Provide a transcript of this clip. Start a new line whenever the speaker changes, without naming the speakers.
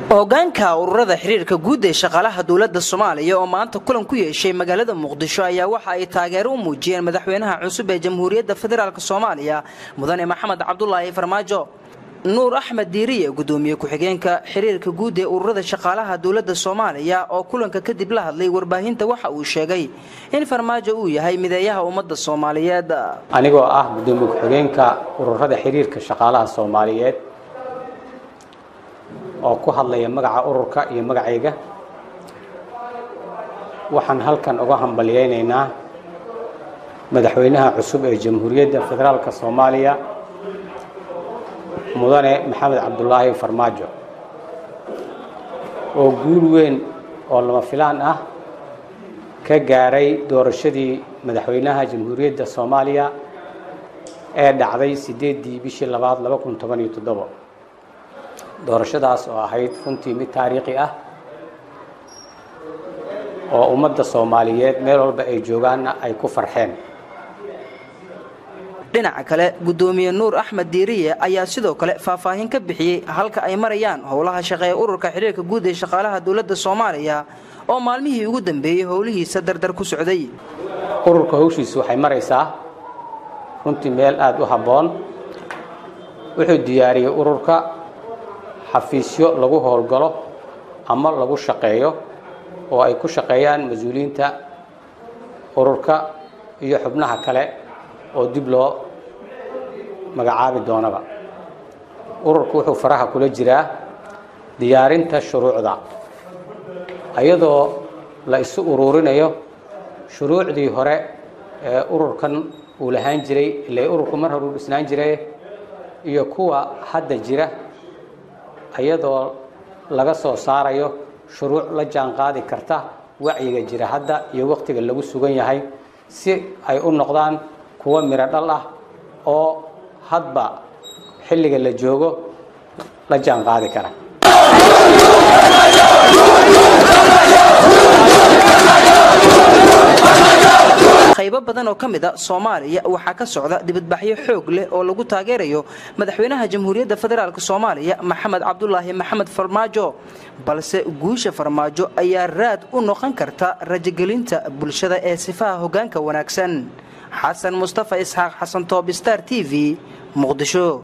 hogaanka ururada xiriirka guud ee shaqaalaha dowladda soomaaliya oo maanta kulan ku yeeshay magaalada muqdisho ayaa waxa ay taageero u muujiyeen madaxweynaha cusub ee jamhuuriyadda federaalk soomaaliya mudane maxamed cabdulaahi farmaajo nuur axmed diiriye gudoomiye ku-xigeenka xiriirka guud ee ururada shaqaalaha dowladda soomaaliya oo kulanka kadib la hadlay warbaahinta waxa uu sheegay in farmaajo uu yahay mideeyaha ummadda soomaaliyeed
anigoo ah gudoomiye ku-xigeenka ururada xiriirka shaqaalaha soomaaliyeed oo ku hadlaya magaca ururka iyo magacayga waxaan halkan uga hambalyaynaynaa madaxweynaha cusub ee jamhuuriyadda federaalk soomaaliya mudane maxamed cabdulaahi farmaajo oo guul weyn oo lama filaan ah ka gaaray doorashadii madaxweynaha jamhuuriyadda soomaaliya ee dhacday sideeddii bishii labaad laba kun toban iyo toddobo doorashadaas oo ahayd runtii mid taariikhi ah oo ummadda soomaaliyeed meel walba ay joogaanna ay ku farxeen
dhinaca kale gudoomiye nuur axmed diiriye ayaa sidoo kale faahfaahin ka bixiyey halka ay marayaan howlaha shaqeeya ururka xiriirka guud ee shaqaalaha dowladda soomaaliya oo maalmihii ugu dambeeyey howlihiisa dardar ku socday
ururka hawshiisu waxay maraysaa runtii meel aada u habboon wuxuu diyaariyey ururka xafiisyo lagu howlgalo ama lagu shaqeeyo oo ay ku shaqeeyaan mas-uuliyiinta ururka iyo xubnaha kale oo dib loo magacaabi doonaba ururku wuxuu faraha kula jiraa diyaarinta shuruucda iyadoo la isu uruurinayo shuruucdii hore ee ururkan uu lahaan jiray ile ururku mar hore uu dhisnaan jiray iyo kuwa hadda jira iyadoo laga soo saarayo shuruuc la jaan qaadi karta wacyiga jira hadda iyo wakhtiga lagu sugan yahay si ay u noqdaan kuwo miro dhal ah oo hadba xilliga la joogo la jaan qaadi kara
qaybo badan oo ka mid a soomaaliya waxaa ka socda dibadbaxyo xoog leh oo lagu taageerayo madaxweynaha jamhuuriyadda federaalk soomaaliya maxamed cabdulaahi maxamed farmaajo balse guusha farmaajo ayaa raad u noqon karta rajogelinta bulshada ee sifaha hoggaanka wanaagsan xasan mustafa isxaaq xasan toob star t v muqdisho